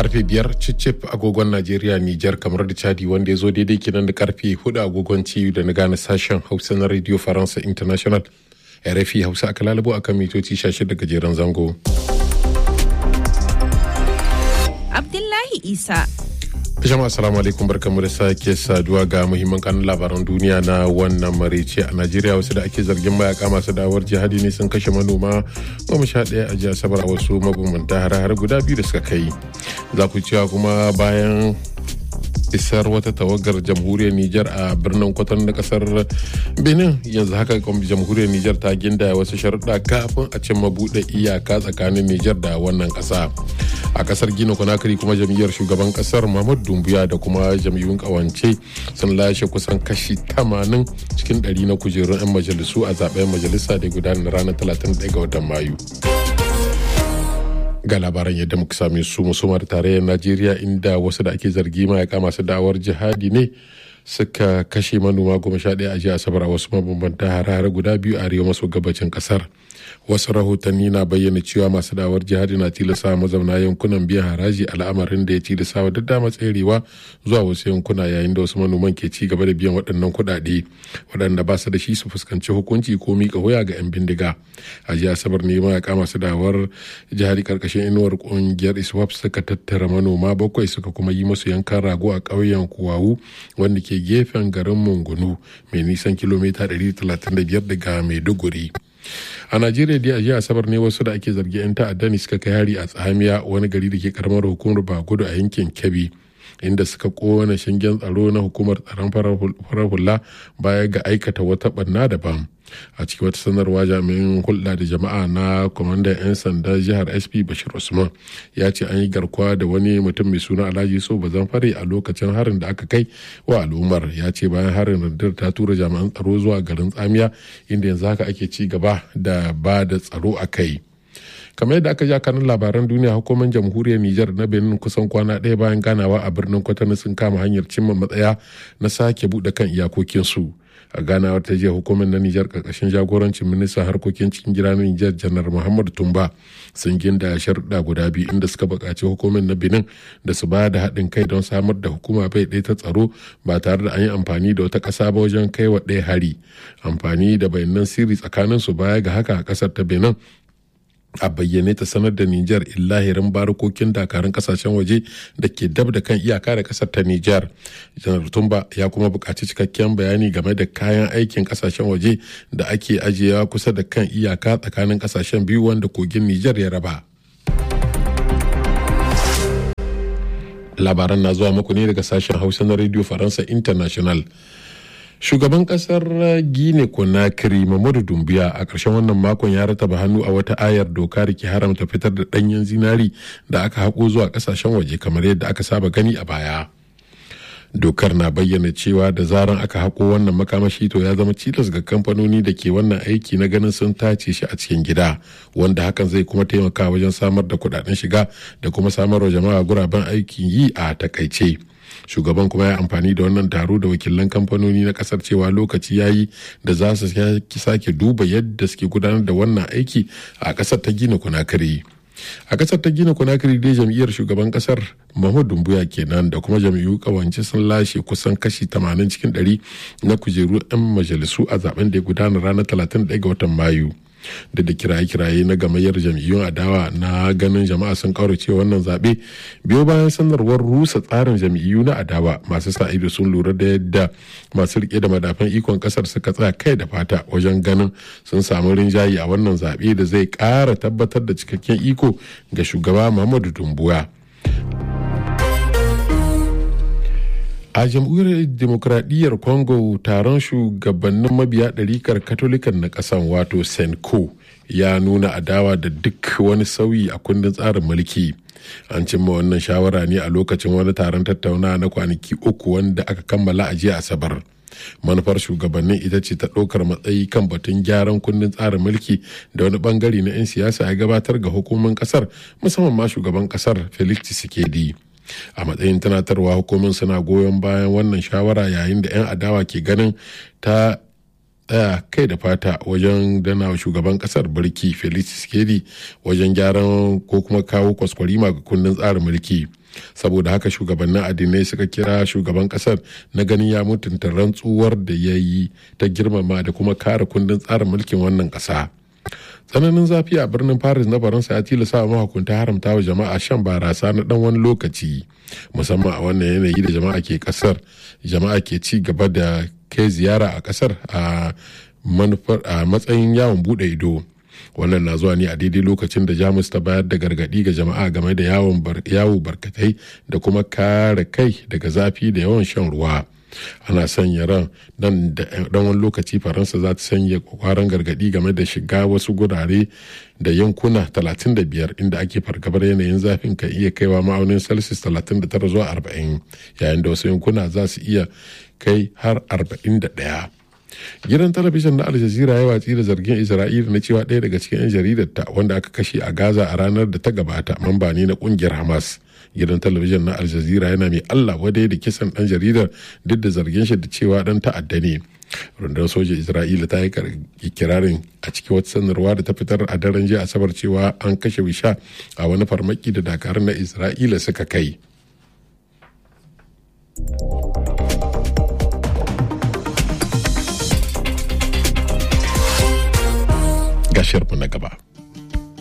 karfe biyar cicif agogon najeriya nijar kamar da chadi wanda ya zo daidai kenan da karfe hudu agogon ciyu da na gane sashen hausa na radio faransa international rfi hausa aka lalabo akan mitoci 16 gajeren zango abdullahi isa jama'a assalamu alaikum barkamu da sake saduwa ga muhimman kanun labaran duniya na wannan marice a najeriya wasu da ake zargin mayaka masu dawar jihadi ne sun kashe manoma goma sha ɗaya a jihar sabar a wasu mabambanta har har guda biyu da suka kai za ku cewa kuma bayan isar wata tawagar jamhuriyar Nijar a birnin kwatan na kasar Benin yanzu haka jamhuriyar Nijar ta ginda wasu sharuɗa kafin a cimma buɗe iyaka tsakanin Nijar da wannan ƙasa. A kasar Gina Conakry kuma jam'iyyar shugaban kasar Mahmud Dumbuya da kuma jam'iyyun ƙawance sun lashe kusan kashi 80 cikin 100 na kujerun 'yan majalisu a zaben majalisa da gudanar ranar 31 ga watan Mayu. ga labaran yadda muka same su musumar tarayyar najeriya inda wasu da ake zargi mayaka masu dawar jihadi ne suka kashe manoma goma sha ɗaya a jiya asabar a wasu mabambanta hare-hare guda biyu a arewa maso gabacin kasar wasu rahotanni na bayyana cewa masu dawar jihadi na tilasa mazauna yankunan biyan haraji al'amarin da ya tilasa wa dama tserewa zuwa wasu yankuna yayin da wasu manoman ke ci gaba da biyan waɗannan kuɗaɗe waɗanda ba su da shi su fuskanci hukunci ko miƙa wuya ga 'yan bindiga a jiya asabar ne mayaka masu dawar jihadi karkashin inuwar ƙungiyar iswap suka tattara manoma bakwai suka kuma yi musu yankan rago a ƙauyen kuwawu wanda ke gefen garin mungunu mai nisan kilomita 135 daga maiduguri a najeriya dai a jiya asabar ne wasu da ake zargi 'yan ta'adda ne suka kai hari a tsamiya wani gari da ke karamar hukumar bagudu a yankin kebbi inda suka kona shingen tsaro na hukumar tsaron farar hula baya ga aikata wata barna daban a cikin wata sanarwa jami'in hulɗa da jama'a na kwamandan 'yan sanda jihar sp bashir usman ya ce an yi garkuwa da wani mutum mai suna alhaji so bazan fare a lokacin harin da aka kai wa al'ummar ya ce bayan harin rundunar ta tura jami'an tsaro zuwa garin tsamiya inda yanzu haka ake ci gaba da ba da tsaro a kai kamar yadda aka ja kanun labaran duniya hukumar jamhuriyar Nijar na Benin kusan kwana ɗaya bayan ganawa a birnin Kwatano sun kama hanyar cimma matsaya na sake buɗe kan iyakokinsu. a ganawar ta jiya hukumar na Nijar karkashin jagorancin ministan harkokin cikin gida na Nijar janar Muhammadu Tumba sun ginda sharuɗa guda biyu inda suka buƙaci hukumar na Benin da su ba da haɗin kai don samar da hukuma bai ɗaya ta tsaro ba tare da an yi amfani da wata ƙasa ba wajen kai wa ɗaya hari amfani da bayanan sirri tsakanin su baya ga haka a ƙasar ta Benin a bayyane ta sanar da Nijar illahirin barukokin dakarun kasashen waje da ke dab da kan iyaka da kasar ta Nijar. Janar Tumba ya kuma buƙaci cikakken bayani game da kayan aikin kasashen waje da ake ajiyewa kusa da kan iyaka tsakanin kasashen biyu wanda kogin Nijar ya raba. Labaran na zuwa muku ne daga sashen Hausa na Radio Faransa International. shugaban kasar gine konakiri mamadu dumbiya a ƙarshen wannan makon ya rataba hannu a wata ayar doka da ke haramta fitar da ɗanyen zinari da aka haƙo zuwa ƙasashen waje kamar yadda aka saba gani a baya dokar na bayyana cewa da zaran aka haƙo wannan makamashi to ya zama cilas ga kamfanoni da ke wannan aiki na ganin sun tace shi a cikin gida wanda hakan zai kuma taimaka wajen samar da kuɗaɗen shiga da kuma samar wa jama'a guraben aikin yi a takaice. shugaban kuma ya amfani da wannan taro da wakilan kamfanoni na kasar cewa lokaci ya yi da za su sake duba yadda suke gudanar da wannan aiki a kasar ta gina kunakiri a kasar ta gina kunakiri dai jam'iyyar shugaban kasar mahmud dumbuya kenan da kuma jam'iyyu kawance sun lashe kusan kashi 80 cikin 100 na kujeru 'yan majalisu a zaben da ya gudana ranar 31 ga watan mayu da da kiraye-kiraye na gamayyar jam'iyyun adawa na ganin jama'a sun kaurace wannan zaɓe biyo bayan sanarwar rusa tsarin jam'iyyu na adawa masu sa ido sun lura da yadda masu rike da madafan ikon kasar suka tsaya kai da fata wajen ganin sun samu rinjaye a wannan zaɓe da zai ƙara tabbatar da cikakken iko ga shugaba muhammadu dumbuya a jamhuriyar demokradiyyar congo taron shugabannin mabiya ɗarikar katolikan na ƙasan wato senko ya nuna adawa da duk wani sauyi a kundin tsarin mulki an cimma wannan shawara ne a lokacin wani taron tattauna na kwanaki uku wanda aka kammala a jiya asabar manufar shugabannin ita ce ta ɗaukar matsayi kan batun gyaran kundin tsarin mulki da wani bangare na 'yan siyasa ya gabatar ga hukumomin kasar musamman ma shugaban kasar felix tshisekedi a matsayin tunatarwa hukumin suna goyon bayan wannan shawara yayin da 'yan adawa ke ganin ta tsaya kai da fata wajen dana shugaban kasar birki felix skedi wajen gyaran ko kuma kawo kwaskwarima ga kundin tsarin mulki saboda haka shugabannin addinai suka kira shugaban kasar na ganin ya mutunta rantsuwar da ya yi ta girmama da kuma kare kundin tsarin mulkin wannan kasa tsananin zafi a birnin paris na faransa ya tilasa wa mahukunta haramta wa jama'a shan barasa na dan wani lokaci musamman a wannan yanayi da jama'a ke kasar jama'a ke ci gaba da kai ziyara a kasar a matsayin yawon bude ido wannan na zuwa ne a daidai lokacin da jamus ta bayar da gargadi ga jama'a game da yawo barkatai da kuma kare kai daga zafi da yawan shan ruwa ana sanya ran dan wani lokaci faransa za ta sanya kwakwaran gargadi game da shiga wasu gurare da yankuna 35 inda ake fargabar yanayin zafin kan iya kaiwa ma'aunin celsius 39 zuwa 40 yayin da wasu yankuna za su iya kai har 41 gidan talabijin na al jazeera ya watsi da zargin isra'ila na cewa ɗaya daga cikin 'yan jaridarta wanda aka kashe a gaza a ranar da ta gabata mamba ne na kungiyar hamas gidan talabijin na al jazeera yana mai allah wadai da kisan ɗan jaridar duk da zargin shi da cewa ɗan ta'adda ne rundunar sojan isra'ila ta yi kirarin a cikin wata sanarwa da ta fitar a daren jiya asabar cewa an kashe wisha a wani farmaki da dakarun na isra'ila suka kai gashiyarmu na gaba.